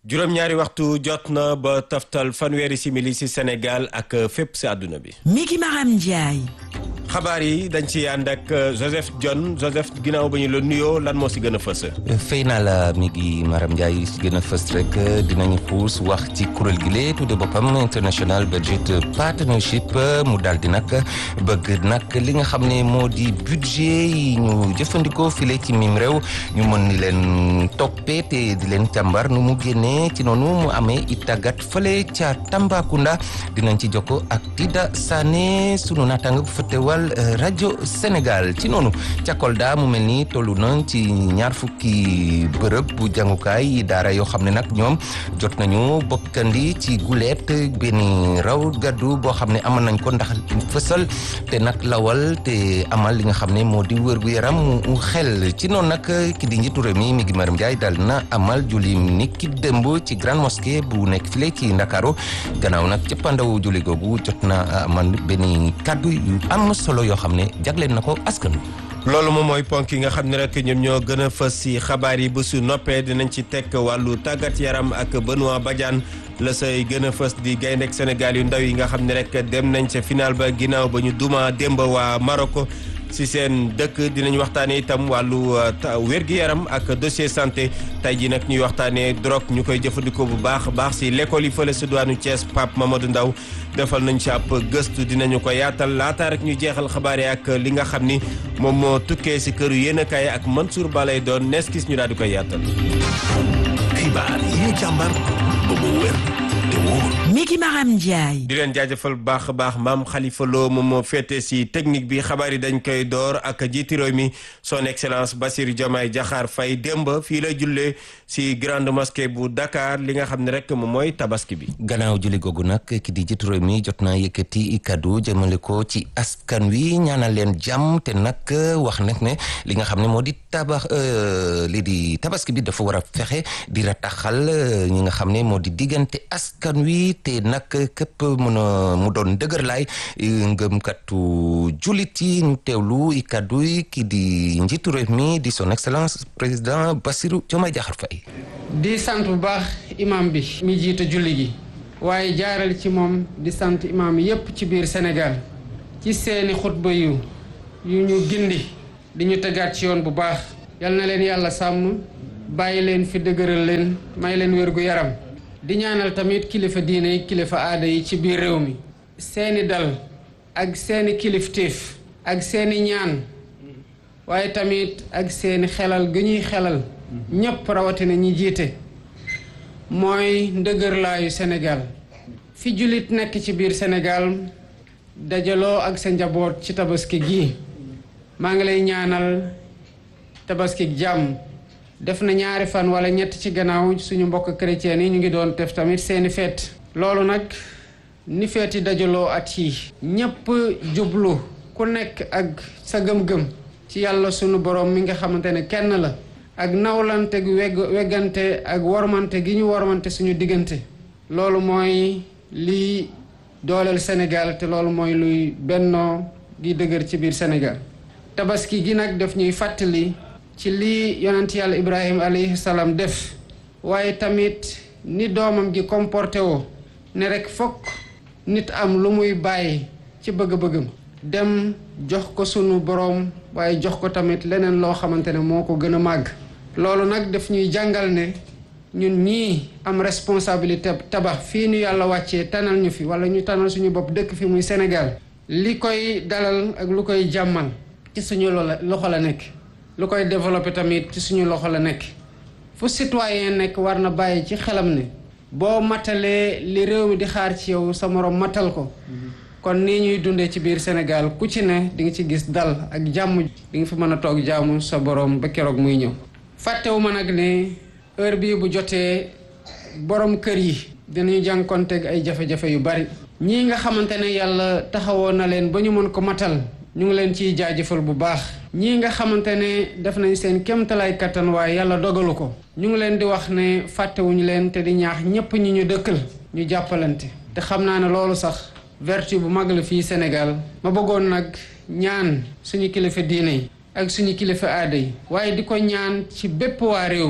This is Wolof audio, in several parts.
juróom-ñaari waxtu jot na ba taftal fanweeri simili ci Sénégal ak fépp ci àdduna bi. Miki Maram Ndiaye. xabaar yi dañ ci ànd ak Joseph John Joseph ginnaaw ba ñu la nuyoo lan moo ci gën a fës. fay naa la mi ngi Maram Ndiaye ci gën a fës rek dinañu xuus wax ci kuréel gi lee tudde boppam International Budget Partnership mu daal di nag bëgg nag li nga xam ne moo di budget yi ñu jëfandikoo file ci mim réew ñu mën ni leen toppee te di leen càmbar nu mu génnee ci noonu mu amee it tàggat fële ca Tambacounda dinañ ci jokko ak Tida Sané sunu naataanga bu fëttewal rajo Sénégal ci noonu ca Kolda mu mel ni tollu na ci ñaar fukki bërëb bu jàngukaay daara yoo xam ne nag ñoom jot nañu bokkandi ci guleet benn raw gaddu boo xam ne amal nañ ko ndax fësal te nag lawal te amal li nga xam ne moo di wër gu yaram mu xel ci noonu nag ki di njiitu réew mi mi ngi Maram Ndiaye dal na amal julli ni ki démb ci grande mosquée bu nekk file ci Ndakaaru gannaaw nag cëppandawu julli googu jot na amal benn kàddu yu am solo yoo xam ne jagleen na ko askan wi loolu moom mooy ponk yi nga xam ne rek ñoom ñoo gën a fës ci xabaar yi bu su noppee dinañ ci tekk wàllu tàggat yaram ak Benoît Badiane la say gën a fës di gayndek Sénégal yu ndaw yi nga xam ne rek dem nañ ca final ba ginnaaw ba ñu duma démb waa Maroc ci seen dëkk dinañ waxtaanee itam wàllu wér-gi-yaram ak dossier santé tey ji nag ñuy waxtaanee drogue ñu koy jëfandikoo bu baax baax ci l'école yi fële ci diwaanu Thiès Pape Mamadou Ndaw defal nañ ci ab gëstu dinañu ko yaatal laata rek ñu jeexal xabaar yi ak li nga xam ni moom moo tukkee ci këru yéenekaay ak Mansour Ba lay doon nees gis ñu daal di koy yaatal. xibaar yi ñu càmbar ba mu wér te wóor. Miki Maram Ndiaye. di leen jaajëfal bu baax a baax maam Khalifa Lo moom moo féete ci technique bi xabaar yi dañ koy door ak jiiti réew mi son excellence Bassirou Diomaye Diakhar Faye démb fii la jullee ci grande mosquée bu Dakar li nga xam ne rek moom mooy tabaski bi. gannaaw julli googu nag ki di jiitu réew mi jot naa yëkkati kaddu jëmale ko ci askan wi ñaanal leen jàmm te nag wax nag ne li nga xam ne moo di tabax lii di tabaski bi dafa war a fexe di rataxal ñi nga xam ne moo di diggante askan wi te nag képp mën a mu doon dëgër laay ngëmkatu jullit yi ñu teewlu i kaddu yi ki di njiitu réew mi di son excellence président Bassirou Diomaye Diakhar Faye di sant bu baax imam bi mi jiite julli gi waaye jaaral ci moom di sant imam yépp ci biir Sénégal ci seeni xutba yu yu ñu gindi di ñu tegaat ci yoon bu baax yal na leen yàlla sàmm bàyyi leen fi dëgëral leen may leen wér gu yaram di ñaanal tamit kilifa diine yi kilifa aada yi ci biir réew mi seeni dal ak seeni kilifteef ak seeni ñaan waaye tamit ak seeni xelal gi ñuy xelal ñépp rawatina ñi jiite mooy ndëgërlaayu Sénégal fi jullit nekk ci biir Sénégal dajaloo ak sa njaboot ci tabaski gii maa ngi lay ñaanal tabaski jàmm def na ñaari fan wala ñett ci gannaaw suñu mbokk chrétien yi ñu ngi doon def tamit seeni feet loolu nag ni feeti dajaloo at yi ñépp jublu ku nekk ak sa gëm-gëm ci yàlla sunu borom mi nga xamante ne kenn la ak nawlante gu wegg weggante ak wormante gi ñu wormante suñu diggante loolu mooy liy dooleel Sénégal te loolu mooy luy bennoo gi dëgër ci biir Sénégal tabaski gi nag daf ñuy fàttali ci lii yonent yàlla ibrahima alayhi salaam def waaye tamit ni doomam gi comporté woo ne rek fokk nit am lu muy bàyyi ci bëgg-bëggam dem jox ko sunu boroom waaye jox ko tamit leneen loo xamante ne moo ko gën a màgg loolu nag daf ñuy jàngal ne ñun ñii am responsabilité tabax fii ñu yàlla wàccee tanal ñu fi wala ñu tanal suñu bopp dëkk fi muy Sénégal li koy dalal ak lu koy jàmmal ci suñu loxo la nekk lu koy développé tamit ci suñu loxo la nekk fu citoyen nekk war na bàyyi ci xelam ne boo matalee li réew mi di xaar ci yow sa moroom matal ko kon nii ñuy dundee ci biir Sénégal ku ci ne di nga ci gis dal ak jàmm di nga fi mën a toog jaamu sa boroom ba keroog muy ñëw fàttewu ma nag ne heure bii bu jotee borom kër yi dinañu jànkonteeg ay jafe-jafe yu bari ñii nga xamante ne yàlla taxawoon na leen ba ñu mën ko matal ñu ngi leen ciy jaajëfal bu baax ñii nga xamante ne def nañ seen kéemtalaay kattan waaye yàlla dogalu ko ñu ngi leen di wax ne fàttewuñu leen te di ñaax ñépp ñi ñu dëkkal ñu jàppalante te xam naa ne loolu sax vertu bu mag la fii Sénégal ma bëggoon nag ñaan suñu kilifa diine yi ak suñu kilifa aada yi waaye di ko ñaan ci bépp waa réew mi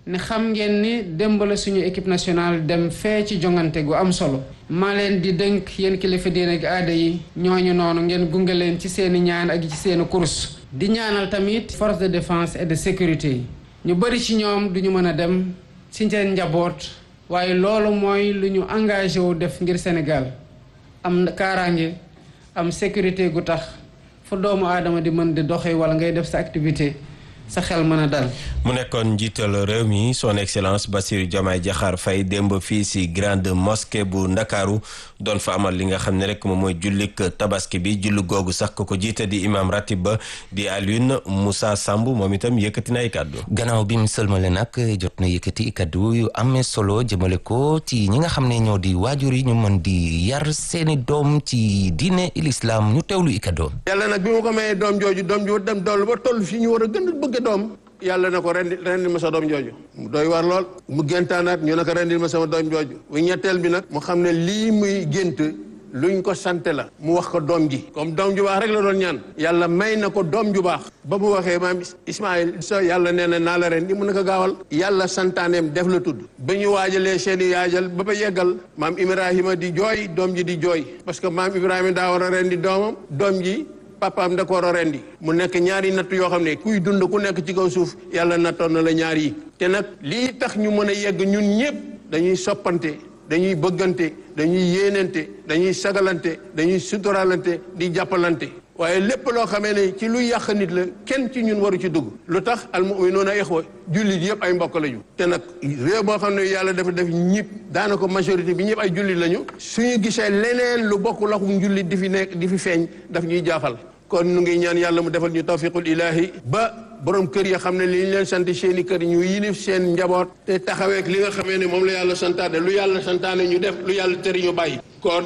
ne xam ngeen ni démb la suñu équipe nationale dem fee ci jongante gu am solo maa leen di dënk yéen kilifa diine ak aada yi ñooñu noonu ngeen gunge leen ci seeni ñaan ak ci seeni kurus di ñaanal tamit force de défense et de sécurité yi ñu bëri ci ñoom duñu mën a dem ci seen njaboot waaye loolu mooy lu ñu engagé wu def ngir Sénégal am kaaraange am sécurité gu tax fu doomu aadama di mën di doxee wala ngay def sa activité sa xel mën a dal. mu nekkoon njiital réew mi son excellence Bassirou Diomaye Diakhar Faye démb fii si grande mosquée bu ndakaaru doon fa amal li nga xam ne rek moom mooy jullik tabaski bi julli googu sax ko ko jiite di imam ratib ba di Alioune Moussa Samb moom itam yëkkati na ay kàddu. gannaaw bi mu sëlmale nag jot na yëkkati kàddu yu amee solo jëmale ko ci ñi nga xam ne ñoo di waajur yi ñu mën di yar seeni doom ci diine l'islam ñu teewlu i kàddu. yàlla nag bi mu ko mayee doom jooju doom ju dem dool ba toll fii ñu war a gën a bëgg doom yàlla na ko rendi rendil ma sa doom jooju mu doy war lool mu géntaanaat ñu ne ko rendil ma sama doom jooju bu ñetteel bi nag mu xam ne lii muy gént luñ ko sante la mu wax ko doom ji comme doom ju baax rek la doon ñaan yàlla may na ko doom ju baax ba mu waxee maam Ismaïl so yàlla nee na naa la ren di mun na ko gaawal yàlla santaaneem def la tudd ba ñu waajalee seeni yaajal ba ba yeggal maam Ibrahima di jooy doom ji di jooy parce que maam Ibrahima daa war a ren di doomam doom ji papaam da ko war a rendi mu nekk ñaari natt yoo xam ne kuy dund ku nekk ci kaw suuf yàlla nattoon na la ñaar yi te nag lii tax ñu mën a yegg ñun ñëpp dañuy soppante dañuy bëggante dañuy yéenante dañuy sagalante dañuy suturalante di jàppalante waaye lépp loo xamee ne ci luy yàq nit la kenn ci ñun waru ci dugg lu tax almuminuuna ixwa jullit yëpp ay mbokk lañu te nag réew boo xam ne yàlla dafa def ñëpp daanaka majorité bi ñëpp ay jullit lañu suñu gisee leneen lu bokk laxum jullit di fi nekk di fi feeñ daf ñuy jaaxal kon nu ngi ñaan yàlla mu defal ñu tawfiqul ilaahi ba borom kër ya xam ne li ñu leen sant seeni kër ñu yilif seen njaboot te taxaweek li nga xamee ne moom la yàlla santaane lu yàlla santaane ñu def lu yàlla tëri ñu bàyyi kon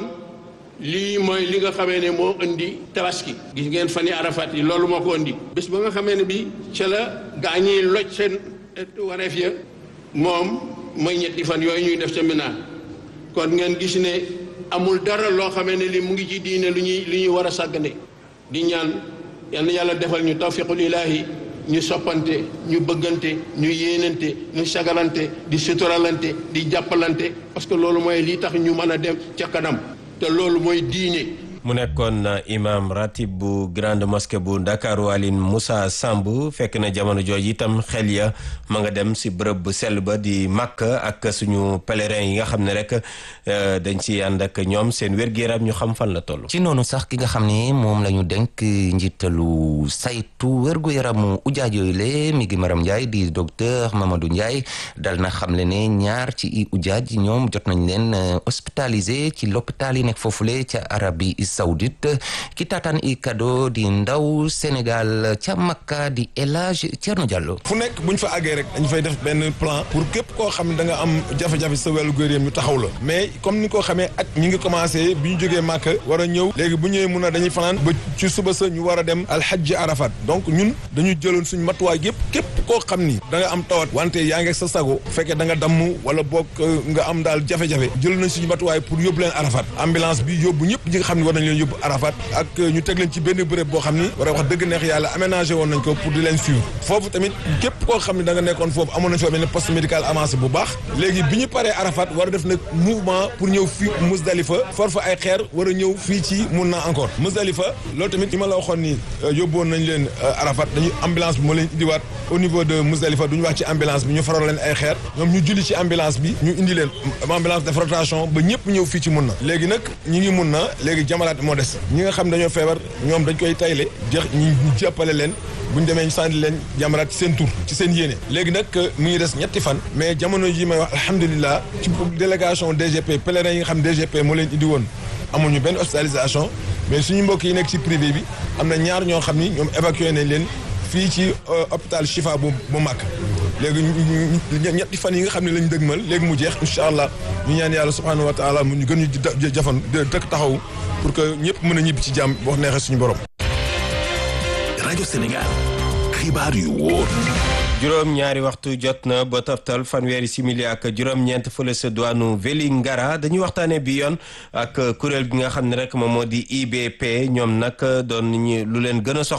lii mooy li nga xamee ne moo indi tabaski gis ngeen fani arafat yi loolu moo ko indi bés ba nga xamee ne bi ca la gaa ñiy loj seen wareef ya moom mooy ñetti fan yooyu ñuy def ca Mina kon ngeen gis ne amul dara loo xamee ne li mu ngi ci diine lu ñuy lu ñuy war a sàggane di ñaan yal na yàlla defal ñu tawfiqul ilaahi ñu soppante ñu bëggante ñu yéenante ñu sagalante di suturalante di jàppalante parce que loolu mooy lii tax ñu mën a dem ca kanam te loolu mooy diine mu nekkoon imam ratib bu grande mosquée bu Ndakaaru Aline Moussa Samb fekk na jamono jooju itam xel ya ma nga dem si bërëb bu sell ba di màkk ak suñu pèlerin yi nga xam ne rek dañ si ànd ak ñoom seen wér-gu-yaram ñu xam fan la toll. ci noonu sax ki nga xam ne moom la ñu denk njiitalu saytu wér-gu-yaramu ujaaj yooyu le mi ngi Maram Ndiaye di docteur Mamadou Ndiaye dal na xam le ne ñaar ci i ujaaj ñoom jot nañ leen hospitalisé ci l'hôpital yi nekk foofule ca Arabie Saoudite ki taataan i kado di ndaw Sénégal ca Makka di El Hadj Thierno Diallo. fu nekk bu ñu fa àggee rek dañu fay def benn plan pour képp koo xam ne da nga am jafe-jafe sa wàllu góor ñu taxaw la mais comme ni ko xamee ak ñi ngi commencé bi ñu jógee Makka war a ñëw léegi bu ñëwee mun a dañuy fanaan ba ci suba sa ñu war a dem alxajji Arafat donc ñun dañu jëloon suñu matuwaay yëpp képp koo xam ni da nga am tawat wante yaa ngi sa sago fekkee da nga damm wala boog nga am daal jafe-jafe jël nañ suñu matuwaay pour yóbbu leen Arafat ambulance bi yóbbu ñëpp ñi nga xam ne war nañ leen yóbbu Arafat ak ñu teg leen ci benn bërëb boo xam ni war a wax dëgg neex yàlla aménagé woon nañ ko pour di leen suivre foofu tamit képp koo xam ne da nga nekkoon foofu amoon nañ fa benn poste médical avancé bu baax léegi bi ñu paree Arafat war a def nag mouvement pour ñëw fii Musdalifa for fa ay xeer war a ñëw fii ci mun na encore Musdalifa loolu tamit li ma la waxoon ni yóbboon nañ leen Arafat dañu ambulance bi moo leen indiwaat au niveau de Musdalifa duñu wax ci ambulance bi ñu faral leen ay xeer ñoom ñu julli ci ambulance bi ñu indi leen ambulance de rotation ba ñëpp ñëw fii ci mun na léegi nag ñi ngi mun na léegi jamalaat moo des ñi nga xam dañoo feebar ñoom dañ koy tayle jeex ñu jàppale leen bu ñu demee ñu sànni leen jamaraat ci seen tur ci seen yéene léegi nag mu ngi des ñetti fan mais jamono yi may wax alhamdulilah ci délégation DGP pèlerin yi nga xam DGP moo leen indi woon amuñu benn hospitalisation mais suñu mbokk yi nekk ci privé bi am na ñaar ñoo xam ni ñoom évacué nañ leen fii ci hôpital Chifa bu bu Màkk léegi ñetti fan yi nga xam ne lañ dëgmal léegi mu jeex incha allah ñu ñaan yàlla subhanahu wa taala mu ñu gën ñu jafan dëkk taxaw pour que ñëpp mën a ñibbi ci jàmm wax neexee suñu borom. rajo Sénégal xibaar yu wóor. juróom ñaari waxtu jot na ba toftal fanweeri simili ak juróom-ñeent fële sa douane Vélingara dañuy waxtaanee bi yoon ak kuréel gi nga xam ne rek moom moo di IBP ñoom nag doon ñu lu leen gën a soxal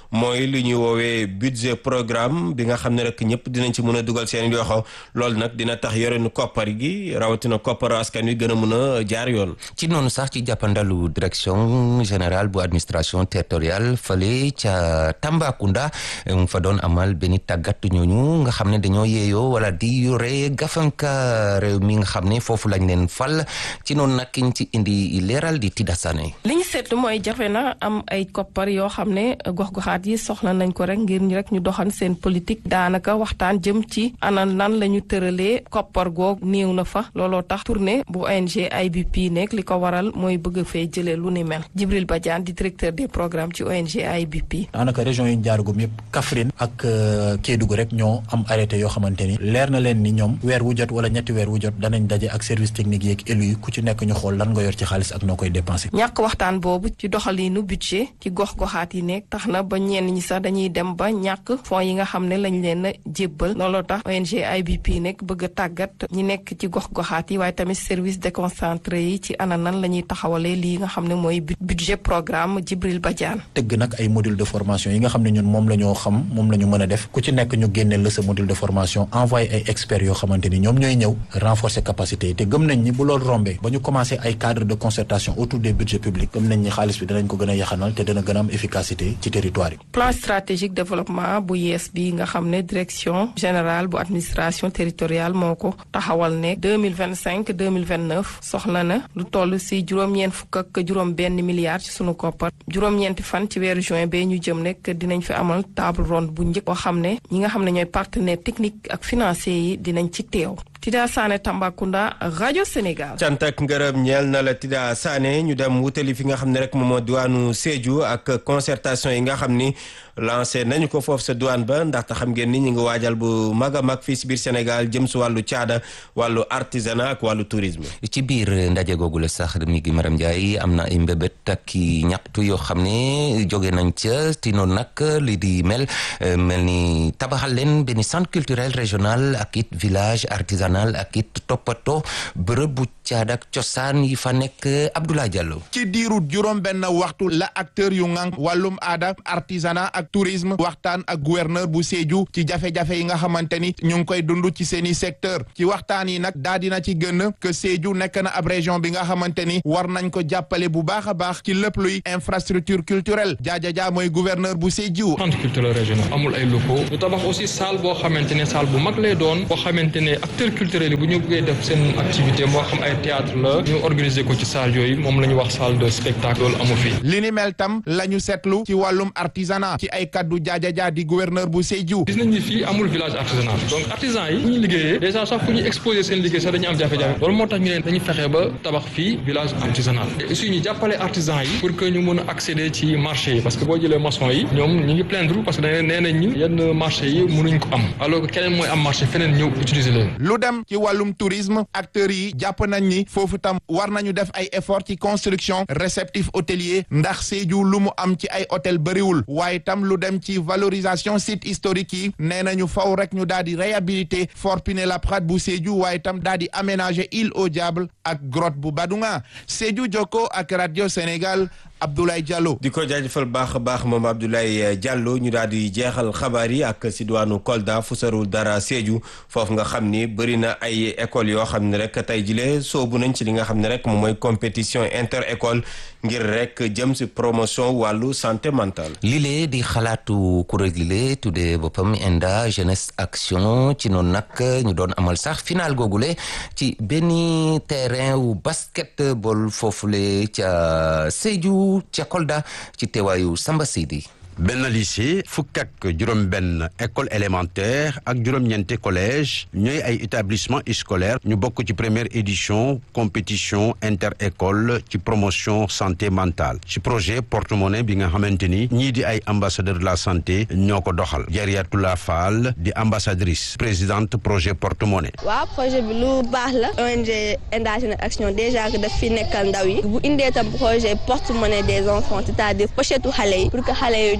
mooy lu ñuy woowee budget programme bi nga xam ne rek ñëpp dinañ ci mën a dugal seen yoxo loolu nag dina tax yorenu koppar gi rawatina kopparu askan wi gën a mën a jaar yoon. ci noonu sax ci jàppandalu direction générale bu administration territoriale fale ca Tambacounda mu fa doon amal benn tàggat ñooñu nga xam ne dañoo yeeyoo wala di yore gafanka réew mi nga xam ne foofu lañ leen fal ci noonu nag kiñ ci indi leeral di Tida Sané. li ñu seetlu mooy jafe na am ay koppar yoo xam ne gox-goxaat yi soxla nañ ko rek ngir ñu rek ñu doxal seen politique daanaka waxtaan jëm ci ana nan la ñu tëralee koppar goog néew na fa looloo tax tournée bu ONG IBP nekk li ko waral mooy bëgg fee jëlee lu ni mel Djibril Badiane di directeur des programmes ci ONG IBP. daanaka région yi ñu jaaragum yëpp Kaffrine ak Kédougou rek ñoo am arrêté yoo xamante ni leer na leen ni ñoom weer wu jot wala ñetti weer wu jot danañ daje ak service technique yeeg élu yi ku ci nekk ñu xool lan nga yor ci xaalis ak noo koy dépensé. ñàkk waxtaan boobu ci doxaliinu budget ci gox-goxaat yi nekk tax na ba ñenn ñi sax dañuy dem ba ñàkk fonds yi nga xam ne lañ leen a jébbal looloo tax ONG IBP nekk bëgg a tàggat ñi nekk ci gox-goxaat yi waaye tamit service déconcentré yi ci ana nan la ñuy taxawalee lii nga xam ne mooy budget programme Djibril Badiane. tëgg nag ay module de formation yi nga xam ne ñun moom la ñoo xam moom la ñu mën a def ku ci nekk ñu génneel la sa module de formation envoyé ay experts yoo xamante ni ñoom ñooy ñëw renforcer capacité yi te gëm nañ ni bu loolu rombee ba ñu commencé ay cadre de concertation autour des budgets publics gëm nañ ni xaalis bi danañ ko gën a yaxanal te dana gën a am efficacité ci territoire yi. plan stratégique développement bu yees bi nga xam ne direction générale bu administration territoriale moo ko taxawal ne deux mille vingt cinq deux mille vingt neuf soxla na lu toll si juróom-ñeent fukk ak juróom-benn milliard ci sunu koppar juróom-ñeenti fan ci weeru juin bee ñu jëm nekk dinañ fi amal table ronde bu njëkk boo xam ne ñi nga xam ne ñooy partenaire technique ak financier yi dinañ ci teew. Tida Sané Tambacounda rajo Sénégal. cant ak ngërëm ñeel na la Tida Sané ñu dem wutali fi nga xam ne rek moom moo diwaanu Sédhiou ak concertation yi nga xam ni lancé nañu ko foofu sa douane ba ndaxte xam ngeen ni ñu ngi waajal bu mag a mag fii si biir Sénégal jëm si wàllu caada wàllu artisanat ak wàllu tourisme. ci biir ndaje googu la sax mi ngi Maram Ndiaye am na ay mbébét ak i ñaxtu yoo xam ne jóge nañ ca ti noonu nag li di mel mel ni tabaxal leen benn centre culturel régional ak it village artisanal ak it toppatoo bërëb bu caada ak cosaan yi fa nekk Abdoulaye Diallo. ci diiru juróom benn waxtu la acteur yu ngank wàllum aada artisanat ak tourisme waxtaan ak gouverneur bu Sédhiou ci jafe-jafe yi nga xamante ni ñu ngi koy dund ci seeni secteur ci waxtaan yi nag daa dina ci gën que Sédhiou nekk na ab région bi nga xamante ni war nañ ko jàppale bu baax a baax ci lépp luy infrastructure culturelle jaajajaa mooy gouverneur bu Sédhiou. centre culturel régional amul ay locaux ñu tabax aussi salle boo xamante ne salle bu mag lay doon boo xamante ne acteurs culturels yi bu ñu bëggee def seen activité moo xam ay théâtre la ñu organiser ko ci salle yooyu moom la ñu wax salle de spectacle loolu amu fi. li ni mel tam la ñu seetlu ci wàllum artisanat ci ay kaddu jaajajaa di gouverneur bu Sédhiou. gis nañ ni fii amul village artisanal donc artisan yi fu ñu liggéeyee déjà sax fu ñu exposer seen liggéey sax dañu am jafe-jafe loolu moo tax ñu ne dañu fexe ba tabax fii village artisanal et aussi ñu jàppale artisan yi pour que ñu mën a accéder ci marché yi parce que boo jëlee maçon yi ñoom ñu ngi plaindre parce que dañ nee nañ ñi yenn marché yi mënuñ ko am alors que keneen mooy am marché feneen ñëw utiliser leen. lu dem ci wàllum tourisme acteurs yi jàpp nañ ni foofu tam war nañu def ay effort ci construction réceptif hôtelier ndax Sédhiou lu mu am ci ay hôtel bëriwul waaye tam lu dem ci valorisation site historique yi nee nañu faw rek ñu daal di réhabiliter Fort Pinet-Laprade bu Sédhiou waaye tam daal di aménager île au Diable ak grotte bu Badunga Sédhiou Jokko ak radio Sénégal Abdoulaye Diallo. di ko jaajëfal baax a baax moom Abdoulaye Diallo ñu daal di jeexal xabaar yi ak si diwaanu Kolda fu sarul dara Sédhiou foofu nga xam ni bëri na ay écoles yoo xam ne rek tey jile soobu nañ ci li nga xam ne rek moom mooy compétition inter école ngir rek jëm si promotion wàllu santé mentale. lile di xalaatu kuréel lile tuddee boppam ENDA jeunesse action ci noonu nag ñu doon amal sax final googule ci benn terrain wu basketball foofule ca Sédhiou. ca Kolda ci teewaayu Samba Sidi benn lycée fukk ak juróom-benn école élémentaire ak juróom-ñeenti collège ñooy ay établissement scolaire ñu bokk ci première édition compétition inter école ci promotion santé mentale ci projet porte-monnaie bi nga xamante ni ñii di ay ambassadeur de la santé ñoo ko doxal Jariatula Fall di ambassadrice présidente projet porte-monnaie. waaw projet bi lu baax la ONG Enda Jeunesse Action déjà que daf fi nekkal ndaw yi bu indee tam projet porte-monnaie des enfants c'est-à-dire pochetu xale yi pour que xale yi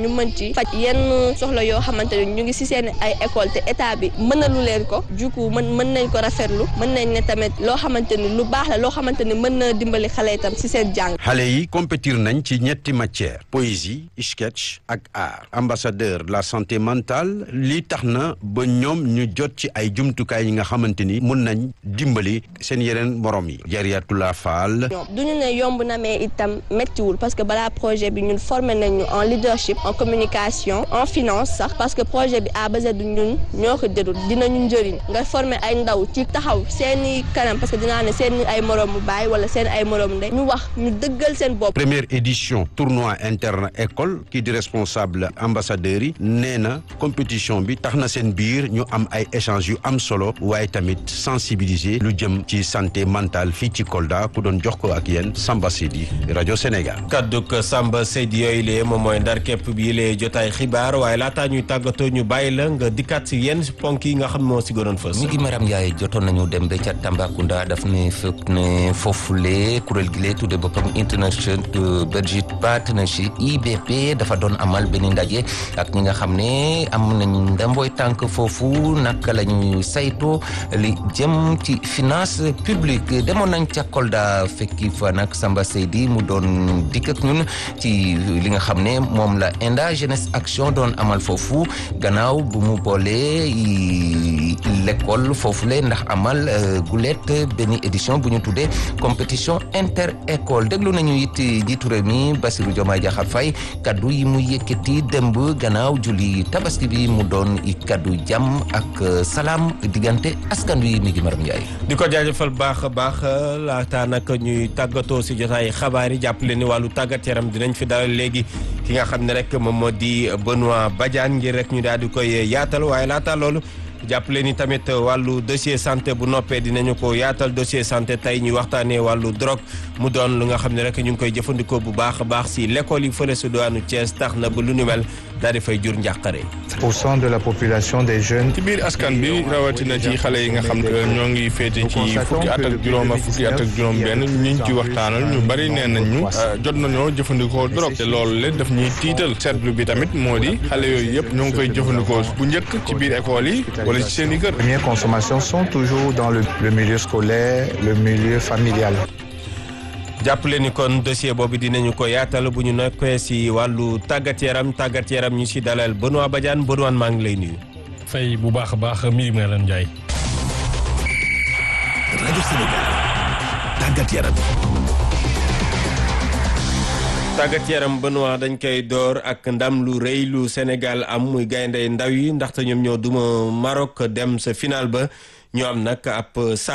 ñu mën ci faj yenn soxla yoo xamante ne ñu ngi ci seen ay école te état bi mënalu leen ko du coup mën mën nañ ko rafetlu mën nañ ne tamit loo xamante ni lu baax la loo xamante ni mën na dimbali xale itam ci seen jàng. xale yi compétir nañ ci ñetti matière poésie sketch ak art ambassadeur de la santé mentale lii tax na ba ñoom ñu jot ci ay jumtukaay yi nga xamante ni mun nañ dimbali seen yeneen morom yi Jariatula Fall du ñu ne yomb na mais itam méttiwul parce que balaa projet bi ñun formé nañu en leadership en communication en finance sax parce que projet bi à base du ñun ñoo ko jëlul dinañu njëriñ nga formé ay ndaw ci taxaw seeni kanam parce que dinaa ne seen ay moroomu baay wala seen ay moroomu ndey ñu wax ñu dëggal seen bopp. première édition tournoi interne école kii di responsable ambassadeurs yi nee na compétition bi tax na seen biir ñu am ay échanges yu am solo waaye tamit sensibiliser lu jëm ci santé mentale fii ci Kolda ku doon jox ko ak yéen Samba Sidi rajo Sénégal. kadduk Samba Seydi yooyu lee moom mooy ndar képp bi lee jotaay xibaar waaye laataa ñuy tàggatoo ñu bàyyi la nga dikkaat si yenn ponk yi nga xam moo si gënoon fës. mi ngi Maram Ndiaye jotoon nañu dem ba ca Tambacounda daf ne fekk ne foofule kuréel gi lee tudde boppam International Budget Partnership IBP dafa doon amal benn ndaje ak ñi nga xam ne am nañ ndamboy tànk foofu naka la ñuy sayto li jëm ci finance publique demoon nañ ca Kolda fekki fa nag Samba Seydi mu doon dikk ak ñun ci li nga xam ne moom la Enda Jeunesse Action doon amal foofu gannaaw bu mu boolee l'école foofule ndax amal gulet benn édition bu ñu tuddee compétition inter école déglu nañu it jiitu réew mi Bassirou Diomaye Diakhar Faye kaddu yi mu yëkkati démb gannaaw julli tabaski bi mu doon i kaddu jàmm ak salaam diggante askan wi mi ngi maram Ndiaye. di ko jaajëfal baax a baax laata nag ñuy tàggatoo si jotaay xabaar yi jàppale ni wàllu tàggat yaram dinañ fi dalal léegi ki nga xam ne rek moom moo di Benoît Badiane ngir rek ñu daal di koy yaatal waaye laata loolu. jàppale ni tamit wàllu dossier santé bu noppee dinañu ko yaatal dossier santé tey ñuy waxtaanee wàllu drogue mu doon lu nga xam ne rek ñu ngi koy jëfandikoo bu baax a baax si l'école yi fële si doonu Thiès tax na ba lu nu mel daal di fay jur njàqare. pour cent de la population des jeunes. ci biir askan bi rawatina ci xale yi nga xam ne ñoo ngi féete ci fukki at ak juróom ak fukki at ak juróom benn ñu ci waxtaanal ñu bari nee nañ ñu jot nañoo jëfandikoo drogue te loolu le daf ñuy tiital seetlu bi tamit moo di xale yooyu yëpp ñoo ngi koy jëfandikoo bu njëkk ci biir école yi wala ci seen i kër. premières consommations sont toujours dans le, le milieu scolaire le milieu familial. jàppale ni kon dossier boobu dinañu ko yaatal bu ñu nekkee si wàllu tàggat yaram tàggat yaram ñu si dalal Benoît Badiane Benoît maa ngi lay nuyu. fay bu baax a baax mi ngi leen Ndiaye. rajo Sénégal tàggat yaram. tàggat yaram Benoît dañ koy door ak ndam lu rëy lu Sénégal am muy gaynde ndaw yi ndaxte ñoom ñoo duma Maroc dem sa final ba ñu am nag ab